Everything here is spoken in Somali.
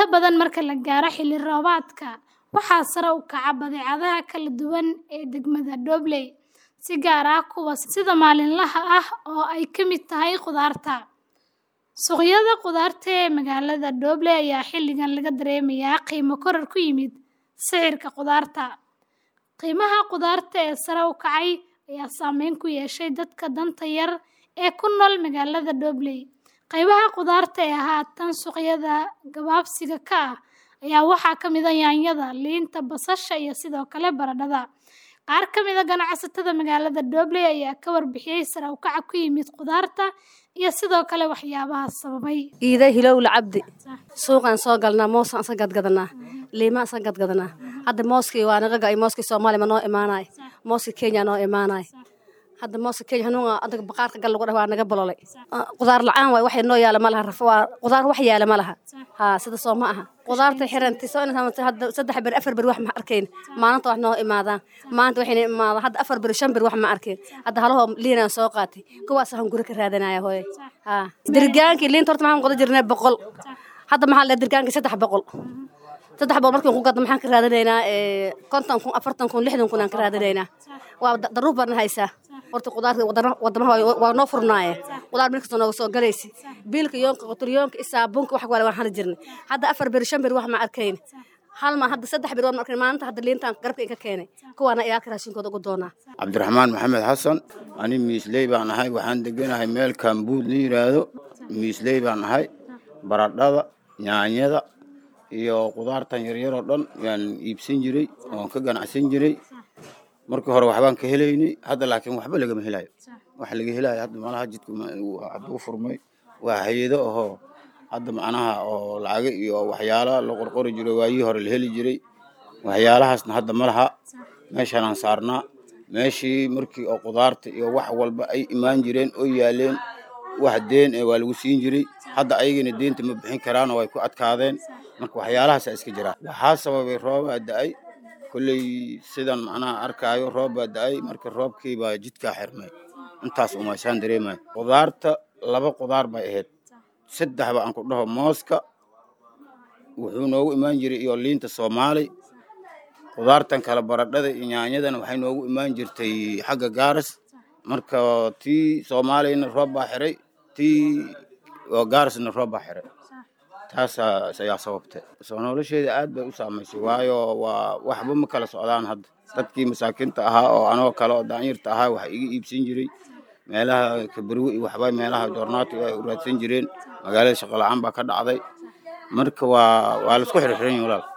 badan marka la gaaro xilli roobaadka, waxaa sare u kaca badeecadaha kala duwan ee degmada Dobley, si gaar ah kuwa sida maalinlaha ah oo ay ka mid tahay khudaarta. Suuqyada khudaarta ee magaalada Dobley ayaa xilligan laga dareemayaa qiimo koror ku yimid sicirka khudaarta. Qiimaha khudaarta ee sare u kacay ayaa saameyn ku yeeshay dadka danta yar ee ku nool magaalada Dobley. Qaybaha khudaarta ee haatan suuqyada gabaabsiga ka ah ayaa waxaa ka mid ah yaanyada, liinta, basasha iyo sidoo kale baradhada. Qaar ka mid ah ganacsatada magaalada Dobley ayaa ka warbixiyay sare u kaca ku yimid khudaarta iyo sidoo kale waxyaabaha sababay. Iida hilowla cabdi suuqaan soo galnaa moosaan isa gadgadanaa liimaan isa gadgadanaa hadda mooskii waa naga ga'ay mooskii Soomaaliya ma noo imaanay mooskii Kenya noo imaanay hadda mooska Kenya hanuun adaga baqaarka gal lagu dhahay waa naga bololay qudaar la'aan waay wax noo yaala ma laha raf waa qudaar wax yaala ma laha haa sida soo ma aha qudaarta xirantay soo inta hadda saddex bir afar bir wax ma arkayn maalinta wax noo imaadaan maanta waxayna imaadaan hadda afar bir shan bir wax ma arkayn hadda halahoo liinaan soo qaatay kuwaas aan guri ka raadanaya hooye haa dirgaankii liinta horta maxaan qoda jirnay boqol hadda maxaa la dirgaankii saddex boqol saddex boqol markiin ku gadno maxaan ka raadinaynaa konton kun afartan kun lixdan kun aan ka raadinaynaa waa daruuf baan haysaa horta qudaarta wadamaha waa noo furnaaye qudaar meel kasta nooga soo galaysi biilka yoonka qotoryoonka isaabuunka wax wale waan hali jirnay hadda afar bir shan bir wax ma arkayn hal ma hadda saddex bir waan arkayn maalinta hadda liintaan garabka inka keenay kuwaana iyaalka raashinkooda ugu doonaa cabdiraxmaan maxamed xasan ani miisley baan ahay waxaan deganahay meel kambuud la yidhaahdo miisley baan ahay baradhada yaanyada iyo qudaartan yaryaroo dhan yaan iibsan jiray oon ka ganacsan jiray markii hore waxbaan ka helaynay hadda laakiin waxba lagama helayo wax laga helayo hadda malaha jidka hadduu furmay waa hay-ado ahoo hadda macnaha oo lacaga iyo waxyaala la qorqori jiray waayii hore la heli jiray waxyaalahaasna hadda ma laha meeshaanaan saarnaa meeshii markii oo qudaarta iyo wax walba ay imaan jireen oo yaaleen wax deen ee waa lagu siin jiray hadda ayagana deenta ma bixin karaan oo ay ku adkaadeen marka waxyaalahaasa iska jiraa waxaa sababay roobaa da-ay kolley sidan macnaha arkaayo roob baa da-ay marka roobkii baa jidkaa xirmay intaas umaysaan dareemayo qudaarta laba qudaar bay ahayd saddex ba aan ku dhaho mooska wuxuu noogu imaan jiray iyo liinta soomaali qudaartan kale baradhada iyo yaanyadana waxay noogu imaan jirtay xagga gaaras marka tii soomaaliyana roob baa xiray tii gaarasna roob baa xiray taasaas ayaa sababtay soo nolosheeda aad bay u saamaysay waayo waa waxba ma kala socdaan hadda dadkii masaakiinta ahaa oo anoo kale oo daanyarta ahaa waxa iga iibsan jiray meelaha kabarwe iyo waxba meelaha doornaata ay u raadsan jireen magaalada shaqo la-aan baa ka dhacday marka waa waa laisku xirxiran yahi walaal